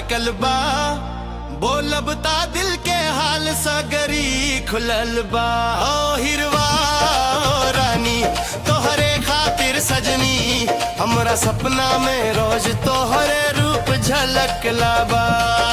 धड़कल बा बोलब ता दिल के हाल सगरी खुलल बा ओ हिरवा ओ रानी तोहरे खातिर सजनी हमरा सपना में रोज तोहरे रूप झलकला बा